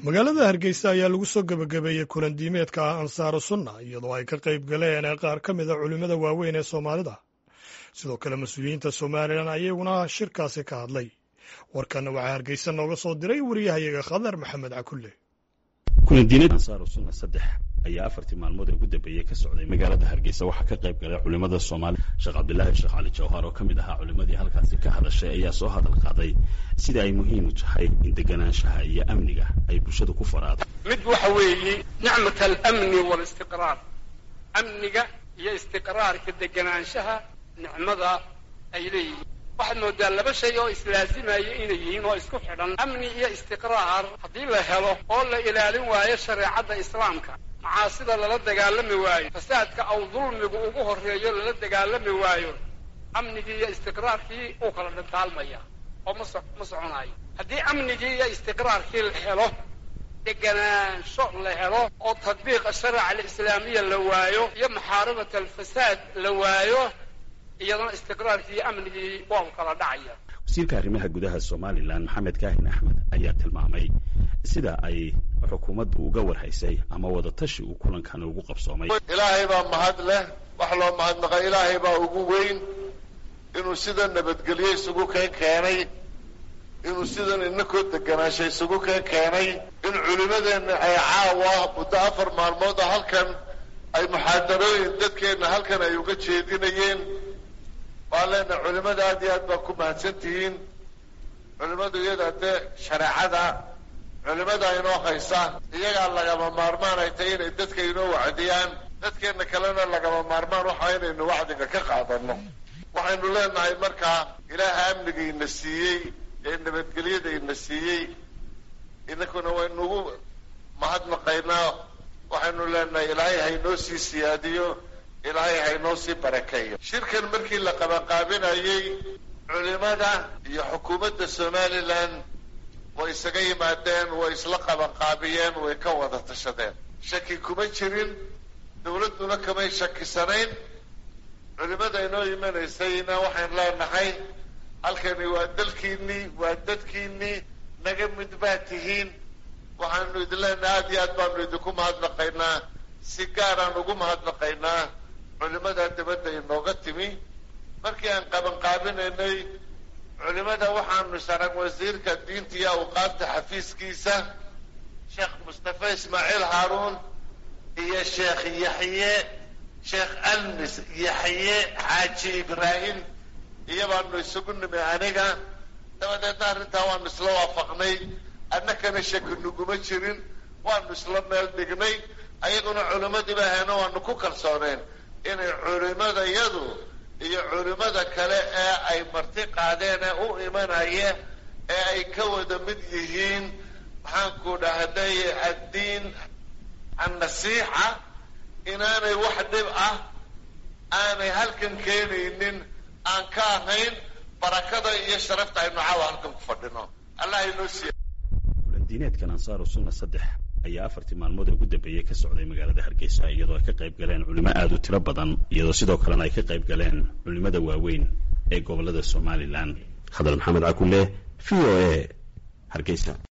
magaalada hargeysa ayaa lagu soo gebagabeeyey kulan diimeedka ah ansaaru sunna iyadoo ay ka qayb galeen qaar ka mid a culimmada waaweyn ee soomaalida sidoo kale mas-uuliyiinta somalilan ayaguna shirkaasi ka hadlay warkanna waxaa hargeysa nooga soo diray wariyahayaga khadar maxamed cakulle kulandiinada ansaaru sunna saddex ayaa afartii maalmood ee ugu dambeeyey ka socday magaalada hargeysa waxaa ka qayb galay culimmada soomaaliya sheekh cabdilaahi sheekh cali jawhar oo ka mid ahaa culimmadii halkaasi ka hadashay ayaa soo hadal qaaday sida ay muhiim u tahay in deganaanshaha iyo amniga ay bulshadu ku faraado mid waxa weeye nicmat alamni walistiqraar amniga iyo istiqraarka deganaanshaha nicmada ay leeyihiin waxaad moodaa laba shay oo islaasimaya inay yihiin oo isku xidhan amni iyo istiqraar haddii la helo oo la ilaalin waayo shareecadda islaamka macaasida lala dagaalami waayo fasaadka aw dulmigu ugu horreeyo lala dagaalami waayo amnigii iyo istiqraarkii uu kala dhantaalmaya oo ma so ma soconayo haddii amnigii iyo istiqraarkii la helo deganaansho la helo oo tadbiiqa sharica alislaamiya la waayo iyo maxaaribata alfasaad la waayo iyadana istiqraarkii iyo amnigii waa u kala dhacaya wasiirka arrimaha gudaha somalilan maxamed kaahin axmed ayaa tilmaamay sida ay xukuumaddu uga warhaysay ama wadatashi uu kulankan ugu qabsoomay ilaahay baa mahad leh wax loo mahadnaqa ilaahay baa ugu weyn inuu sida nabadgelyo isugu keen keenay inuu sidan inakoo deganaansha isugu keen keenay in culimmadeenna ay caawa muddo afar maalmood a halkan ay muxaadarooyin dadkeenna halkan ay uga jeedinayeen waan leenahay culimmada aad iyo aad baa ku mahadsan tihiin culimmadu iyada dee shareecada culimmada inoo haysa iyagaa lagama maarmaan ay tahay inay dadka inoo wacdiyaan dadkeenna kalena lagama maarmaan waxa inaynu wacdiga ka qaadano waxaynu leenahay markaa ilaaha amnigayna siiyey ee nabadgelyadayna siiyey inakuna waynugu mahadnaqaynaa waxaynu leenahay ilaahay haynoo sii siyaadiyo ilaahay haynoo sii barakeeyo shirkan markii la qabanqaabinayey culimada iyo xukuumadda somalilan way isaga yimaadeen way isla qabanqaabiyeen way ka wada tashadeen shaki kuma jirin dawladduna kamay shakisanayn culimada inoo imanaysayna waxaan leenahay halkani waa dalkiinnii waa dadkiinnii naga mid baa tihiin waxaanu idin leenahay aad iyo aad baanu idinku mahadnaqaynaa si gaaraan ugu mahadnaqaynaa culimada dibadda inooga timi markii aan qabanqaabinaynay culimada waxaanu sharag wasiirka diinta iyo awqaafta xafiiskiisa sheekh mustafa ismaaciil haaruun iyo sheekh yaxye sheekh almis yaxye xaaji ibraahim iyo baanu isugu nimi aniga dabadeedna arrintaa waanu isla waafaqnay annakana shaki nuguma jirin waanu isla meel dhignay ayaguna culimmadiiba ahayno waanu ku kalsooneen inay culimadayadu iyo culimada kale ee ay marti qaadeen ee u imanaya ee ay ka wada mid yihiin maxaanku dhahday addiin annasiixa inaanay wax dhib ah aanay halkan keenaynin aan ka ahayn barakada iyo sharafta aynu caawa halkan ku fadhino allah inoo siiya kulandiineedkan ansaaru sunna saddex ayaa afartii maalmood ee ugu dambeeyey ka socday magaalada hargeysa iyadoo ay ka qayb galeen culimo aada u tiro badan iyadoo sidoo kalena ay ka qayb galeen culimada waaweyn ee gobollada somalilan khadar maxamed cakulle v o a hargeysa